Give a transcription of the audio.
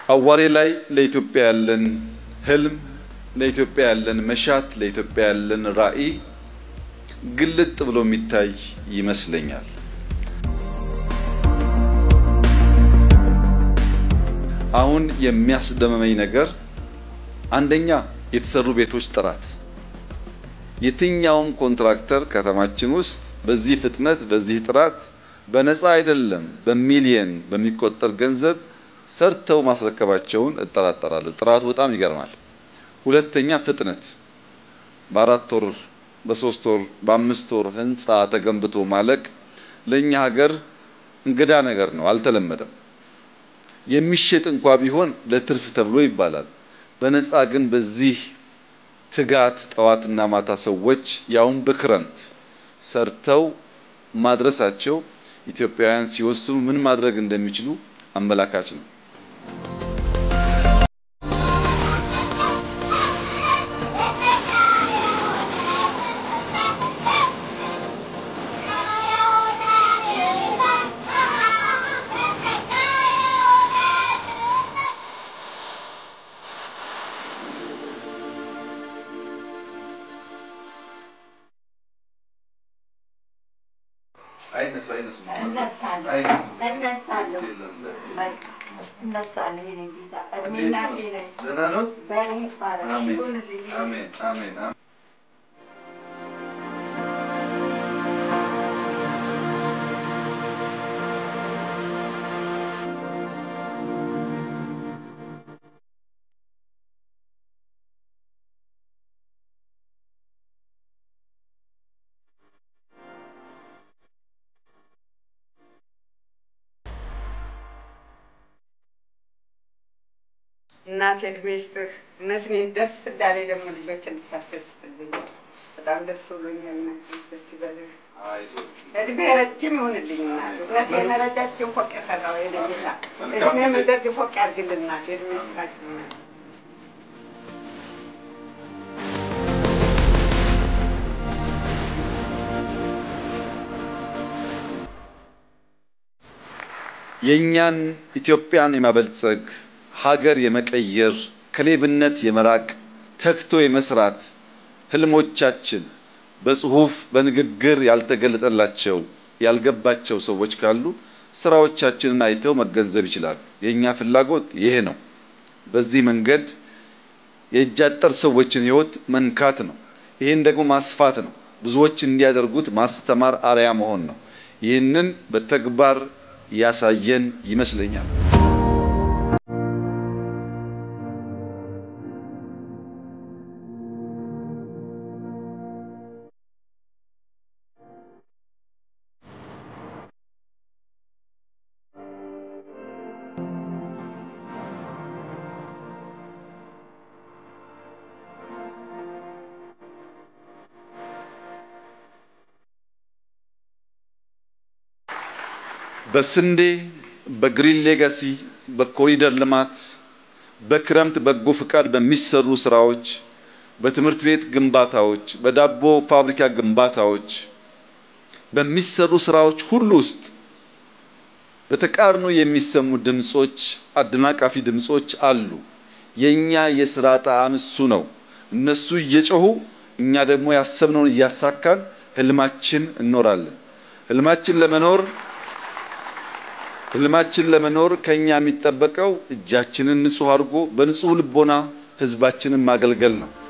አዋሬ ላይ ለኢትዮጵያ ያለን ህልም፣ ለኢትዮጵያ ያለን መሻት፣ ለኢትዮጵያ ያለን ራዕይ ግልጥ ብሎ የሚታይ ይመስለኛል። አሁን የሚያስደመመኝ ነገር አንደኛ የተሰሩ ቤቶች ጥራት። የትኛውም ኮንትራክተር ከተማችን ውስጥ በዚህ ፍጥነት በዚህ ጥራት በነፃ አይደለም በሚሊየን በሚቆጠር ገንዘብ ሰርተው ማስረከባቸውን እጠራጠራለሁ። ጥራቱ በጣም ይገርማል። ሁለተኛ ፍጥነት፣ በአራት ወር በሶስት ወር በአምስት ወር ህንፃ ተገንብቶ ማለቅ ለእኛ ሀገር እንግዳ ነገር ነው፣ አልተለመደም። የሚሸጥ እንኳ ቢሆን ለትርፍ ተብሎ ይባላል። በነፃ ግን በዚህ ትጋት ጠዋትና ማታ ሰዎች ያውን በክረምት ሰርተው ማድረሳቸው ኢትዮጵያውያን ሲወስኑ ምን ማድረግ እንደሚችሉ አመላካች ነው። እናቴ እድሜ ይስጥህ። እውነት እኔ ደስ እንዳለኝ ደግሞ ልጆችን እንድታስደስትልኝ በጣም ደስ ብሎኛል። እናቴ ደስ ይበልህ። እድሜ ረጅም ይሁንልኝ እናቴ። እውነቴን ረጃጅም ፎቅ የሰራው የኔ ጌታ እድሜም እንደዚህ ፎቅ ያድርግልህ እናቴ። እድሜ ይስጣችሁ እናቴ። የእኛን ኢትዮጵያን የማበልጸግ ሀገር የመቀየር ከሌብነት የመራቅ ተግቶ የመስራት ህልሞቻችን በጽሁፍ በንግግር ያልተገለጠላቸው ያልገባቸው ሰዎች ካሉ ስራዎቻችንን አይተው መገንዘብ ይችላሉ። የእኛ ፍላጎት ይሄ ነው። በዚህ መንገድ የእጅ አጠር ሰዎችን ህይወት መንካት ነው። ይህን ደግሞ ማስፋት ነው። ብዙዎች እንዲያደርጉት ማስተማር፣ አርያ መሆን ነው። ይህንን በተግባር ያሳየን ይመስለኛል። በስንዴ በግሪን ሌጋሲ በኮሪደር ልማት በክረምት በጎ ፍቃድ በሚሰሩ ስራዎች በትምህርት ቤት ግንባታዎች በዳቦ ፋብሪካ ግንባታዎች በሚሰሩ ስራዎች ሁሉ ውስጥ በተቃርኖ የሚሰሙ ድምጾች አደናቃፊ ድምጾች አሉ። የኛ የስራ ጣዕም እሱ ነው። እነሱ እየጮሁ እኛ ደግሞ ያሰብነውን እያሳካን ህልማችን እንኖራለን። ህልማችን ለመኖር ህልማችን ለመኖር ከኛ የሚጠበቀው እጃችንን ንጹህ አድርጎ በንጹህ ልቦና ህዝባችንን ማገልገል ነው።